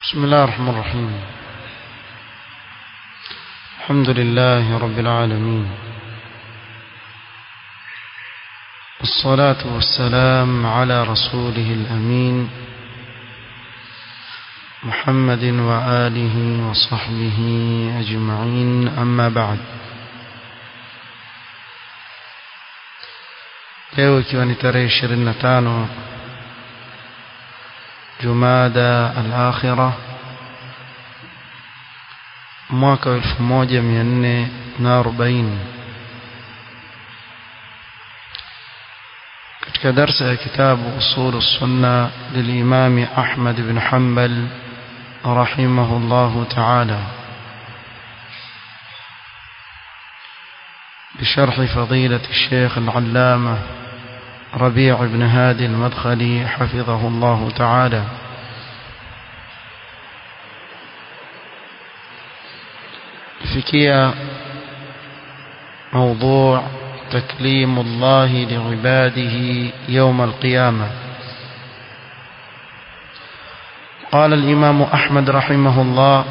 بسم الله الرحمن الرحيم الحمد لله رب العالمين والصلاة والسلام على رسوله الأمين محمد وآله وصحبه أجمعين أما بعد leo ikiwa ni tarehe 25 Jumada al-Akhirah mwaka 1440 katika darsa ya kitabu usul sunna للإمام أحمد بن حنبل رحمه الله تعالى بشرح فضيلة الشيخ العلامة ربيع بن هادي المدخلي حفظه الله تعالى فكية موضوع تكليم الله لعباده يوم القيامة قال الإمام أحمد رحمه الله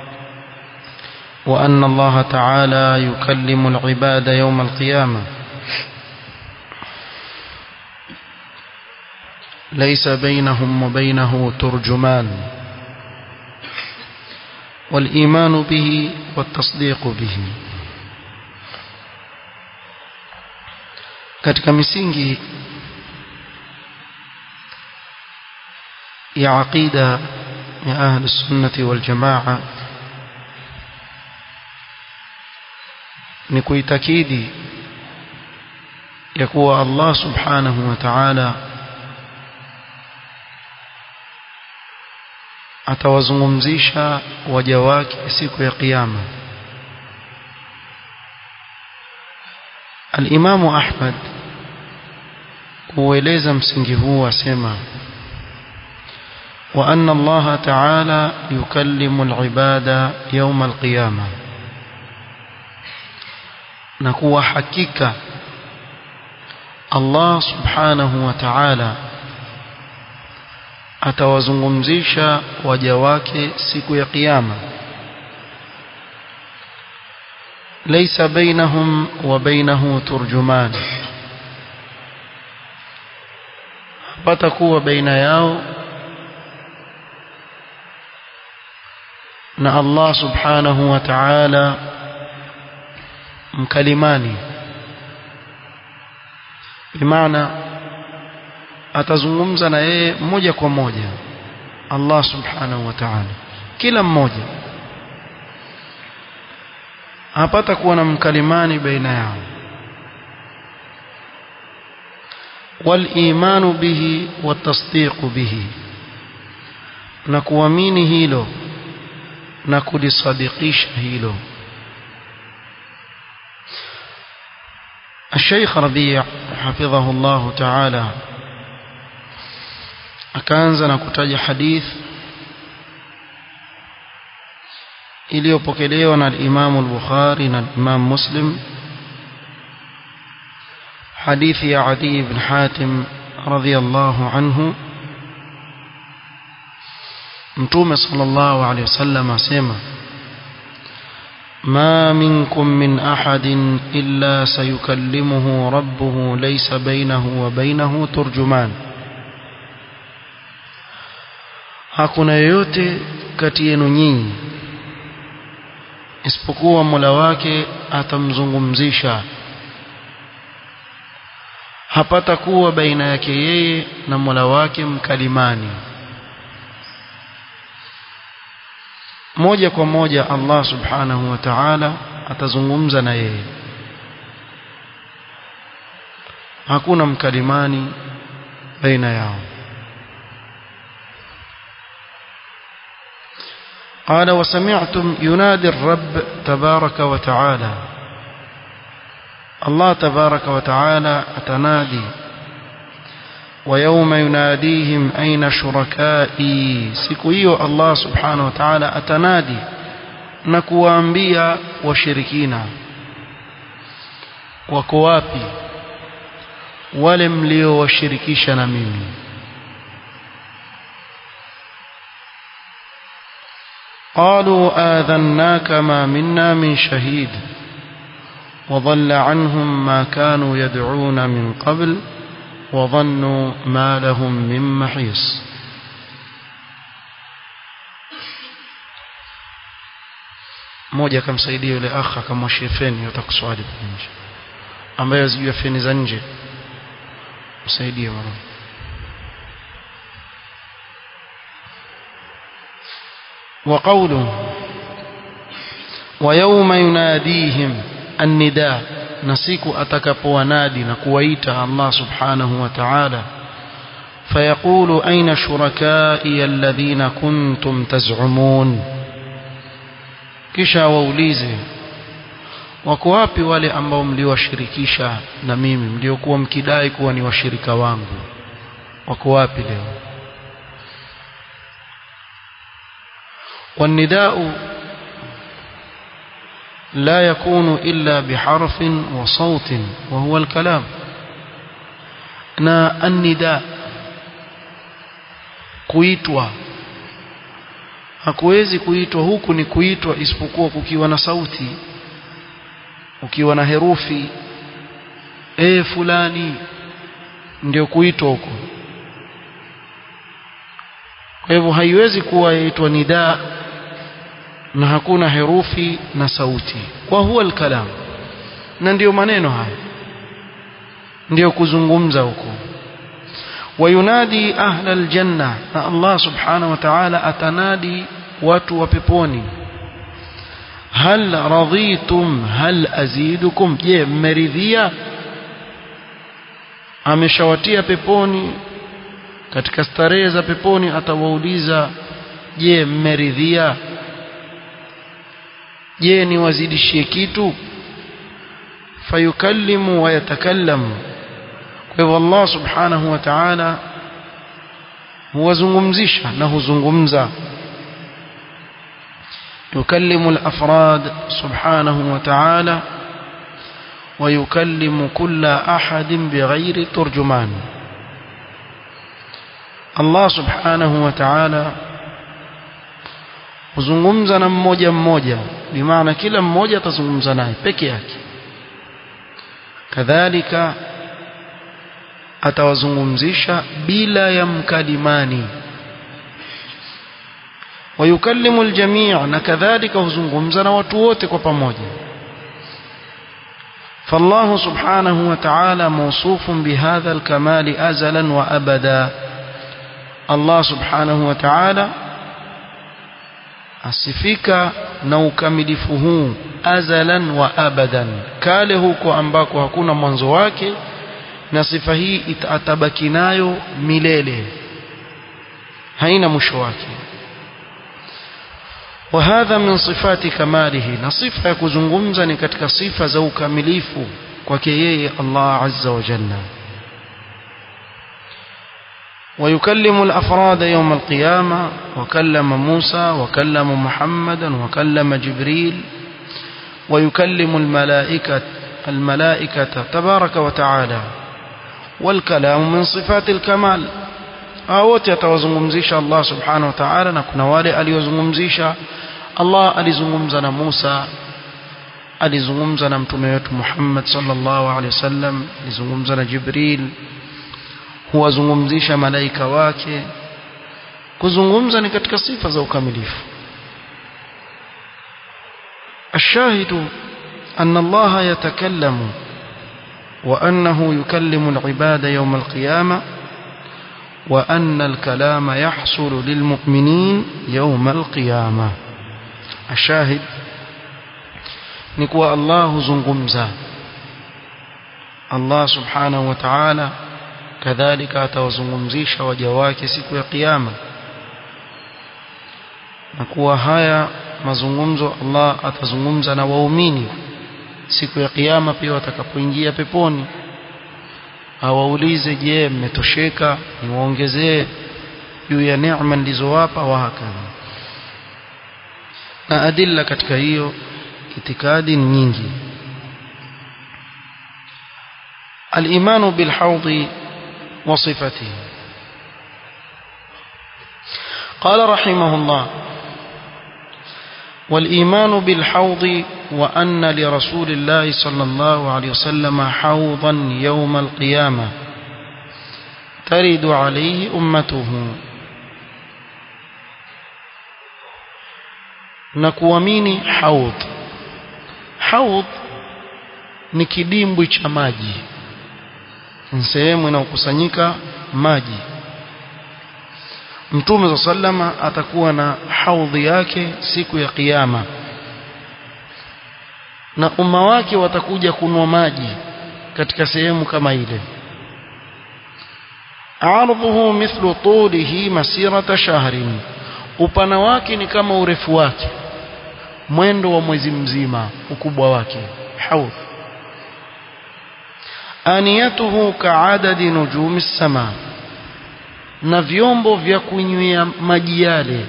وأن الله تعالى يكلم العباد يوم القيامة ليس بينهم وبينه ترجمان والإيمان به والتصديق به katika misingi ya aqida ya ahli sunnati wal jamaa ni kuitakidi ya kuwa Allah subhanahu wa ta'ala atawazungumzisha waja wake siku ya kiyama Al-Imamu Ahmad kueleza msingi huu asema wa anna Allah ta'ala yukallimu al-ibada yawm al-qiyamah na kuwa hakika Allah subhanahu wa ta'ala atawazungumzisha waja wake siku ya kiyama laysa bainahum wa bainahu turjuman patakuwa baina yao na Allah subhanahu wa ta'ala mkalimani bimaana atazungumza na yeye moja kwa moja Allah subhanahu wa ta'ala kila mmoja hapata kuwa na mkalimani baina yao والإيمان به والتصديق به na kuamini hilo na kulisadikisha hilo الشيخ ربيع حفظه الله تعالى akaanza na kutaja hadith iliyopokelewa na al-Imam al-Bukhari na Imam Muslim hadithi ya Adi ibn Hatim radhiyallahu anhu Mtume sallallahu alayhi wasallam asema ما منكم من أحد إلا سيكلمه ربه ليس بينه وبينه ترجمان hakuna yoyote kati yenu nyinyi isipokuwa Mola wake atamzungumzisha hapata kuwa baina yake yeye na Mola wake mkalimani moja kwa moja Allah subhanahu wa ta'ala atazungumza na yeye hakuna mkalimani baina yao قال وسمعتم ينادي الرب تبارك وتعالى الله تبارك وتعالى أتنادي ويوم يناديهم أين شركائي سكويو الله سبحانه وتعالى أتنادي نكوانبيا وشركينا وكوابي ولم ليو وشركيشنا ميمي قالوا آذناك ما منا من شهيد وضل عنهم ما كانوا يدعون من قبل وظنوا ما لهم من محيص mmoja akamsaidia yule akha akamwashia feni utakuswali nje ambaye azijua feni za nje msaidie mara وقوله ويوم يناديهم النداء نسيك أتكبونادي نكويت الله سبحانه وتعالى فيقول أين شركائي الذين كنتم تزعمون kisha waulize wako wapi wale ambao mliwashirikisha na mimi mliokuwa mkidai kuwa ni washirika wangu wako wapi leo والنداء لا يكون إلا بحرف وصوت وهو الكلام na النداء kuitwa hakuwezi kuitwa huku ni kuitwa isipokuwa kukiwa na sauti ukiwa na herufi e fulani ndio kuitwa huko kwa hivyo haiwezi kuwa yaitwa nidaa na hakuna herufi na sauti kwa huwa alkalam na ndiyo maneno haya ndiyo kuzungumza huko وينادي أهل الجنة الله سبحانه وتعالى أتنادي watu wa peponi hal radhitum hal azidukum je mmeridhia ameshawatia peponi katika starehe za peponi atawauliza je mmeridhia je niwazidishie kitu fayukallimu wa yatakallamu kwa hivyo Allah subhanahu wa ta'ala huwazungumzisha na huzungumza يكلم الأفراد سبحانه وتعالى ويكلم كل أحد بغير ترجمان الله سبحانه وتعالى huzungumza na mmoja mmoja bimaana kila mmoja atazungumza naye peke yake kadhalika atawazungumzisha bila ya mkalimani ويكلم الجميع نكذلك هزنغمزنا وتوت كبموجة فالله سبحانه وتعالى موصوف بهذا الكمال أزلا وأبدا الله سبحانه وتعالى asifika na ukamilifu huu azalan wa abadan kale huko ambako hakuna mwanzo wake na sifa hii atabaki nayo milele haina mwisho wake وهذا من صفات كماله نصفه يكزungumza ni katika sifa za ukamilifu kwake yeye Allah azza wa jalla ويكلم الأفراد يوم القيامة وكلم موسى وكلم محمدا وكلم جبريل ويكلم الملائكة الملائكة تبارك وتعالى والكلام من صفات الكمال wote atawazungumzisha Allah subhanahu wa ta'ala na kuna wale aliozungumzisha Allah alizungumza na Musa alizungumza na mtume wetu Muhammad sallallahu alaihi wasallam alizungumza na Jibril huwazungumzisha malaika wake kuzungumza ni katika sifa za ukamilifu الشاهد أن الله يتكلم وأنه يكلم العباد يوم القيامة وأن الكلام يحصل للمؤمنين يوم القيامة الشاهد نكوى الله زنغمزا الله سبحانه وتعالى كذلك أتوزنغمزيش وجواك سكوى قيامة نكوى هيا mazungumzo Allah atazungumza na waumini siku ya kiyama pia watakapoingia peponi awaulize je mmetosheka niwaongezee juu ya neema nilizowapa wa hakadha na adilla katika hiyo itikadi nyingi الإيمان بالحوض وصفته قال رحمه الله والإيمان بالحوض وأن لرسول الله صلى الله عليه وسلم حوضا يوم القيامة ترد عليه أمته نكواميني حوض حوض ni kidimbwi cha maji ni sehemu inayokusanyika maji Mtume za sallama atakuwa na haudhi yake siku ya kiyama na umma wake watakuja kunwa maji katika sehemu kama ile ardhuhu mithlu tulihi masirata shahrin upana wake ni kama urefu wake mwendo wa mwezi mzima ukubwa wake haudh aniyatuhu kaadadi nujumi sama na vyombo vya kunywea maji yale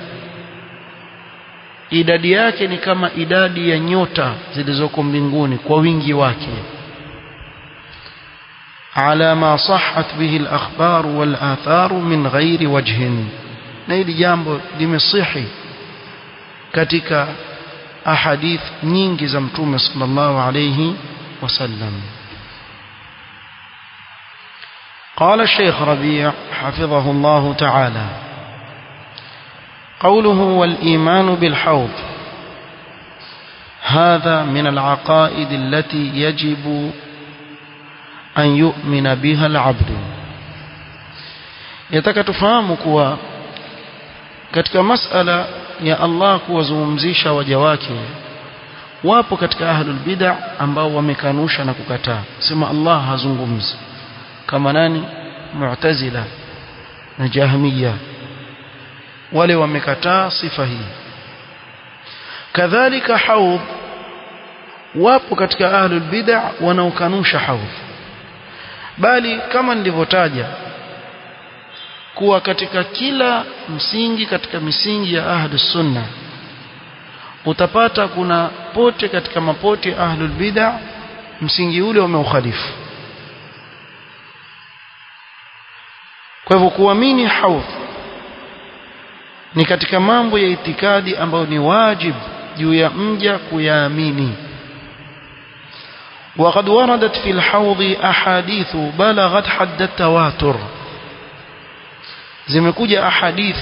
idadi yake ni kama idadi ya nyota zilizoko mbinguni kwa wingi wake على ما صحت به الأخبار والآثار من غير وجه na hili jambo limesihi katika ahadith nyingi za mtume sallallahu alayhi wasallam قال الشيخ ربيع حفظه الله تعالى قوله والإيمان بالحوض هذا من العقائد التي يجب أن يؤمن بها العبد yataka tufahamu kuwa katika masala ya Allah kuwazungumzisha waja wake wapo katika ahlul bid'ah ambao wamekanusha na kukataa sema Allah hazungumzi kama nani mu'tazila na jahmiya wale wamekataa sifa hii kadhalika haudh wapo katika ahlul bid'ah wanaokanusha haudh bali kama nilivyotaja kuwa katika kila msingi katika misingi ya ahlus sunna utapata kuna pote katika mapote ya ahlul bid'ah msingi ule umeukhalifu kwa hivyo kuamini haudh ni katika mambo ya itikadi ambayo ni wajib juu ya mja kuyaamini وقد وردت في الحوض أحاديث بلغت حد التواتر zimekuja ahadith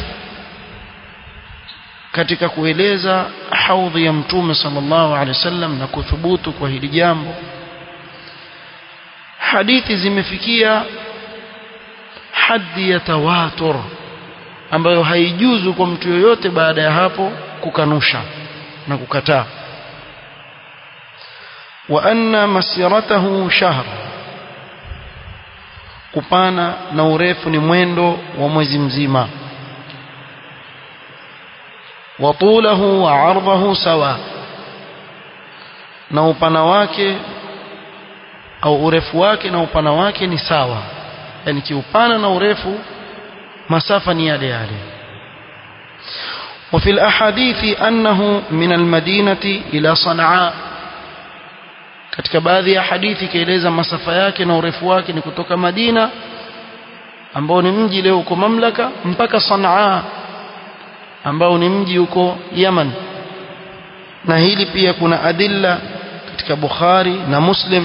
katika kueleza haudhi ya mtume sallallahu alaihi wasallam na kuthubutu kwa hili jambo hadithi zimefikia haddi ya tawatur ambayo haijuzu kwa mtu yoyote baada ya hapo kukanusha na kukataa wa anna masiratahu shahr upana na urefu ni mwendo wa mwezi mzima wa tulahu wa ardhahu sawa na upana wake au urefu wake na upana wake ni sawa yani kiupana na urefu masafa ni yale yale وفي الأحاديث أنه من المدينة إلى صنعاء katika baadhi ya hadithi kaeleza masafa yake na urefu wake ni kutoka Madina ambao ni mji leo uko mamlaka mpaka Sanaa ambao ni mji uko Yaman na hili pia kuna adilla katika Bukhari na Muslim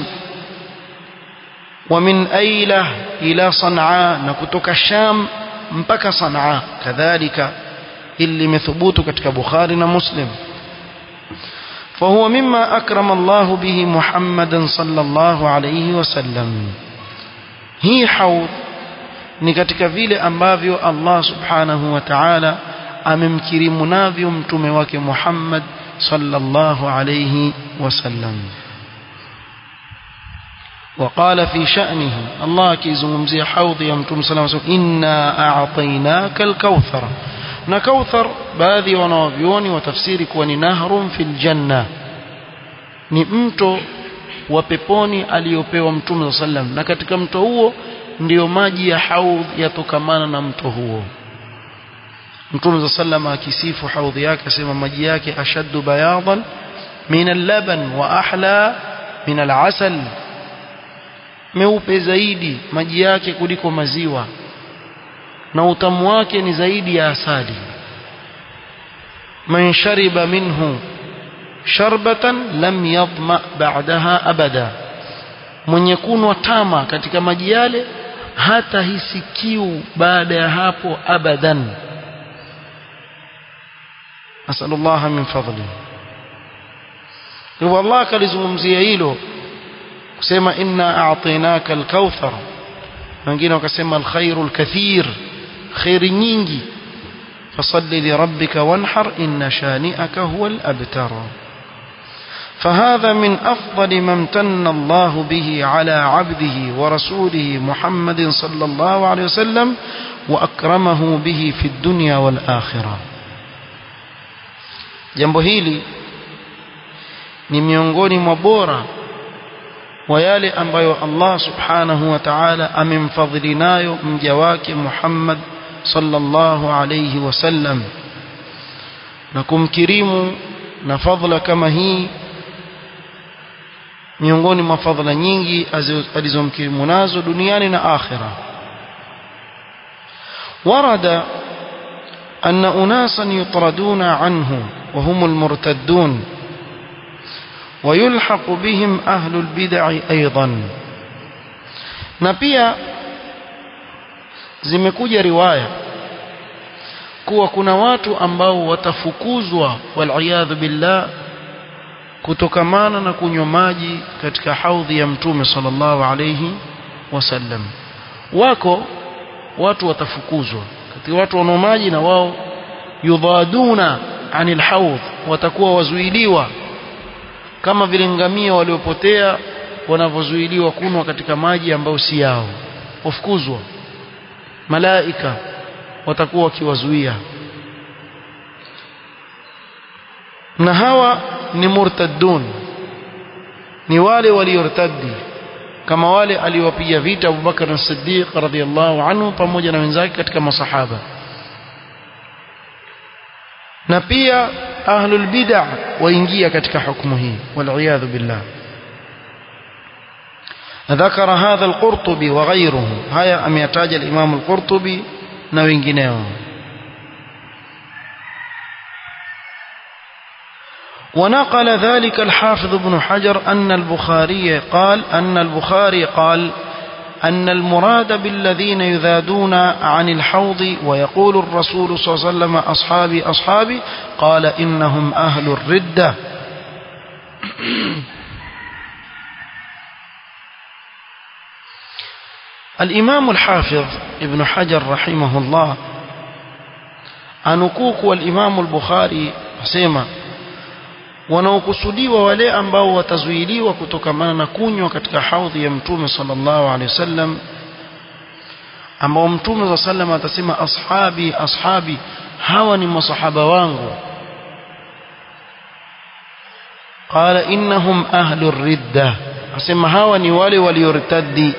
wa min Aila ila Sanaa na kutoka Sham mpaka Sanaa kadhalika hili limethubutu katika Bukhari na Muslim فهو مما أكرم الله به محمدا صلى الله عليه وسلم هي حوض ni katika vile ambavyo Allah subhanahu wa ta'ala amemkirimu navyo mtume wake Muhammad sallallahu alayhi wasallam وقال في شأنه الله كيزungumzia حوض ya mtume صلى الله عليه وسلم inna a'tainaka al-kauthar na kauthar baadhi ya wanawavyuoni watafsiri kuwa ni nahrun fil janna ni mto wa peponi aliyopewa mtume sallam na katika mto huo ndiyo maji ya haudh yatokamana na mto huo mtume sallam akisifu haudhi yake asema maji yake ashaddu bayadan min al-laban wa ahla min al-asal meupe zaidi maji yake kuliko maziwa na utamu wake ni zaidi ya asali man shariba minhu sharbatan lam yadma ba'daha abada mwenye kunwa tama katika maji yale hata hisi kiu baada ya hapo abadan asallallahu min fadli hivyo Allah akalizungumzia hilo kusema inna a'tainaka al-kauthar wengine wakasema al-khairu al-kathir khairi nyingi fasalli li rabbika wanhar inna shani'aka huwa al-abtar فهذا من أفضل ما امتن الله به على عبده ورسوله محمد صلى الله عليه وسلم وأكرمه به في الدنيا والآخرة jambo hili ni miongoni mwa bora wa yale ambayo Allah subhanahu wa ta'ala amemfadhili nayo mja wake Muhammad sallallahu alayhi wasallam na kumkirimu na fadhila kama hii miongoni mwa fadhila nyingi alizomkirimu nazo duniani na akhira ورد أن أناسا يطردون عنه وهم المرتدون ويلحق بهم أهل البدع أيضا نبيا zimekuja riwaya kuwa kuna watu ambao watafukuzwa waliyadhu billah kutokamana na kunywa maji katika haudhi ya mtume sallallahu alayhi wasallam wako watu watafukuzwa katika watu wanao maji na wao yudhaduna anil haudh watakuwa wazuiliwa kama vile ngamia waliopotea wanavyozuiliwa kunwa katika maji ambayo si yao wafukuzwa malaika watakuwa wakiwazuia na hawa ni murtaddun ni wale waliortaddi kama wale aliwapiga vita Abu Bakar as-Siddiq radhiyallahu anhu pamoja na wenzake katika masahaba na pia ahlul bid'ah waingia katika hukumu hii wal billah ذكر هذا القرطبي وغيره هيا أم يتاج الإمام القرطبي نوينجنيه ونقل ذلك الحافظ ابن حجر أن البخاري قال أن البخاري قال أن المراد بالذين يذادون عن الحوض ويقول الرسول صلى الله عليه وسلم أصحابي أصحابي قال إنهم أهل الردة الإمام الحافظ ابن حجر رحمه الله أنكوك والإمام البخاري سيما wanaokusudiwa wale ambao watazuiliwa kutokamana na kunywa katika haudhi ya mtume sallallahu alaihi wasallam ambao mtume wa sallam atasema ashabi ashabi hawa ni masahaba wangu qala innahum ahlu ridda asema hawa ni wale waliortaddi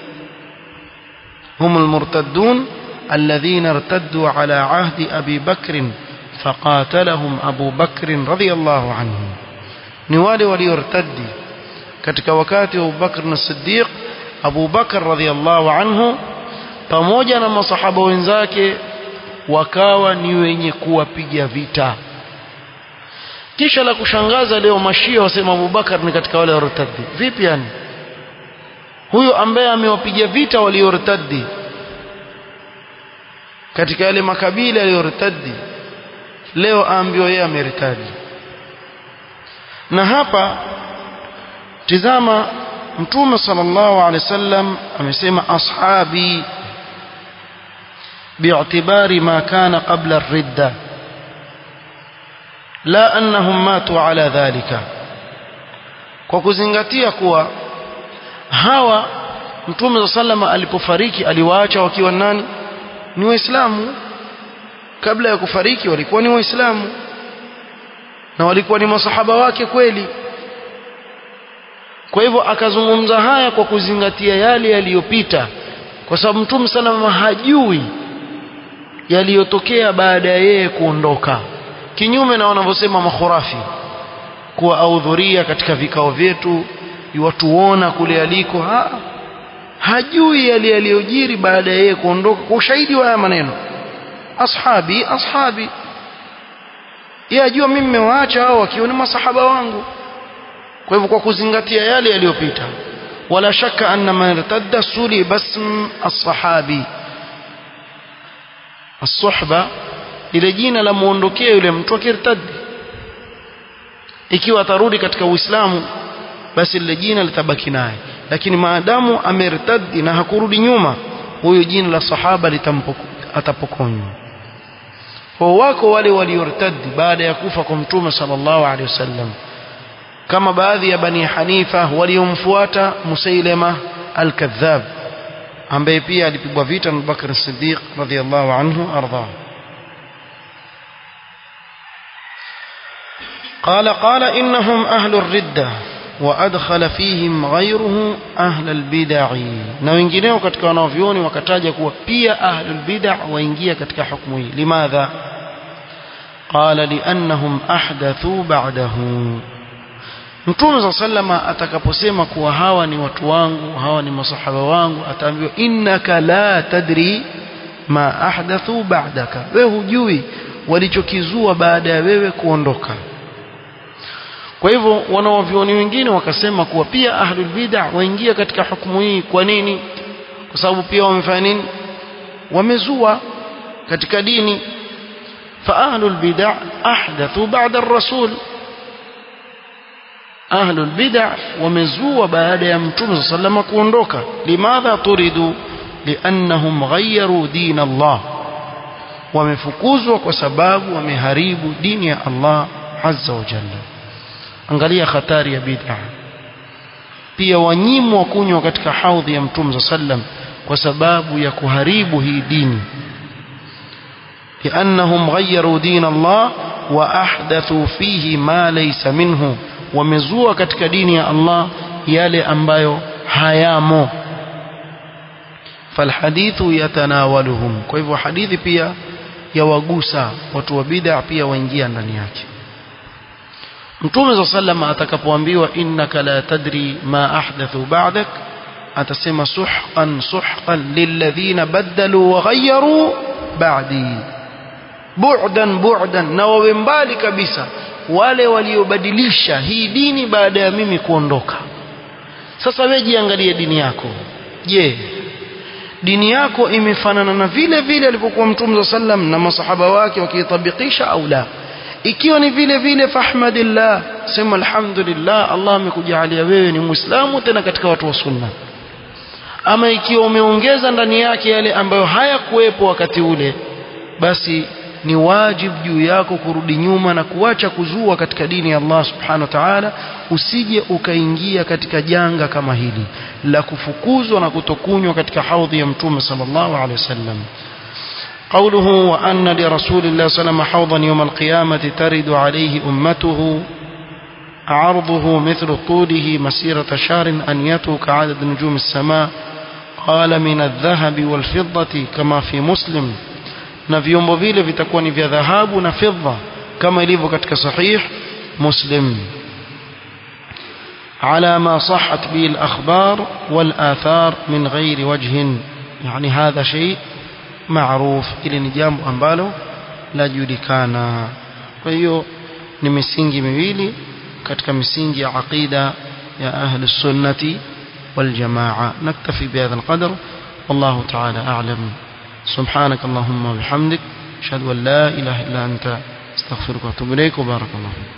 هم المرتدون الذين ارتدوا على عهد أبي بكر فقاتلهم أبو بكر رضي الله عنه نوالي وليرتدي katika wakati wa Abu Bakr as-Siddiq Abu Bakr radhiyallahu anhu pamoja na masahaba wenzake wakawa ni wenye kuwapiga vita kisha la kushangaza leo mashia wasema Abu Bakar ni katika wale wartaddi vipi yani huyo ambaye amewapiga vita waliortaddi katika yale makabila yaliyortaddi leo aambiwa yeye ameritadi na hapa tizama mtume sallallahu alaihi wasallam amesema ashabi باعتبار ما كان قبل الردة لا أنهم ماتوا على ذلك kwa kuzingatia kuwa hawa mtume sallama alipofariki aliwaacha wakiwa nani ni waislamu kabla ya kufariki walikuwa ni waislamu na walikuwa ni masahaba wake kweli kwa hivyo akazungumza haya kwa kuzingatia yale yaliyopita kwa sababu mtume salama hajui yaliyotokea baada ya yeye kuondoka kinyume na wanavyosema makhurafi kuwa ahudhuria katika vikao vyetu iwatuona kule aliko ha, hajui yale yaliyojiri baada ya yeye kuondoka kwa ushahidi wa haya maneno ashabi ashabi yeye ajua mimi nimewaacha hao wakiwa ni masahaba wangu kwa hivyo kwa kuzingatia yale yaliyopita wala shaka anna man irtadda suli basm as-sahabi as-suhba ile jina la muondokea yule mtu akirtadi ikiwa atarudi katika uislamu basi lile jina litabaki naye lakini maadamu amertadi na hakurudi nyuma huyo jina la sahaba atapokonywa kwa wako wale waliortadi baada ya kufa kwa mtume sallallahu alaihi wasallam kama baadhi ya bani hanifa waliomfuata musailama al-kadhab ambaye pia alipigwa vita na Bakr as-Siddiq radhiyallahu anhu arda قال قال إنهم أهل الردة وأدخل فيهم غيره أهل البدع na wengineo katika wanavyuoni wakataja kuwa pia ahlul bid'a waingia katika hukumu hii limadha qala liannahum ahdathu ba'dahu Mtume صلى sallama atakaposema kuwa hawa ni watu wangu hawa ni masahaba wangu ataambiwa innaka la tadri ma ahdathu ba'daka wewe hujui walichokizua baada ya wewe kuondoka kwa hivyo wanawavyoni wengine wakasema kuwa pia ahlul bid'ah waingia katika hukumu hii kwa nini kwa sababu pia wamefanya nini wamezua katika dini fa ahlul bid'ah ahdathu ba'da ar-rasul ahlul bid'ah wamezua baada ya mtume sallallahu kuondoka limadha turidu liannahum ghayyaru din Allah wamefukuzwa kwa sababu wameharibu dini ya Allah azza wa jalla angalia hatari ya bid'a pia wanyimwa kunywa katika haudhi ya mtume sallam kwa sababu ya kuharibu hii dini لأنهم غيروا دين الله وأحدثوا فيه ما ليس منه ومزوا katika dini ya Allah yale ambayo hayamo فالحديث يتناولهم kwa hivyo hadithi pia yawagusa watu wa bid'a pia waingia ndani yake Mtume za sallama atakapoambiwa innaka la tadri ma ahdathu ba'dak atasema suhqan suhqan lilladhina badalu wa ghayyaru ba'di bu'dan bu'dan na wawe mbali kabisa wale waliobadilisha hii dini baada ya mimi kuondoka sasa wewe jiangalie dini yako je dini yako imefanana na vile vile alivyokuwa mtume sallam na masahaba wake wakiitabikisha au la ikiwa ni vile vile fahmadillah sema alhamdulillah Allah amekujalia wewe ni muislamu tena katika watu wa sunna ama ikiwa umeongeza ndani yake yale ambayo hayakuwepo wakati ule basi ni wajibu juu yako kurudi nyuma na kuacha kuzua katika dini ya Allah subhanahu wa ta'ala usije ukaingia katika janga kama hili la kufukuzwa na kutokunywa katika haudhi ya mtume sallallahu alaihi wasallam قوله وأن لرسول الله صلى الله عليه وسلم حوضا يوم القيامة ترد عليه أمته عرضه مثل طوله مسيرة شهر أنيته كعدد نجوم السماء قال من الذهب والفضة كما في مسلم na vyombo vile vitakuwa ni vya dhahabu na fedha kama ilivyo katika sahih muslim على ما صحت به الأخبار والآثار من غير وجه يعني هذا شيء معروف ili ni jambo ambalo lajulikana kwa hiyo ni misingi miwili katika misingi ya aqida ya ahli sunnati wal jamaa naktafi bihadha alqadr wallahu ta'ala a'lam سبحانك اللهم وبحمدك اشهد ان لا اله الا انت استغفرك واتوب اليك وبارك الله فيك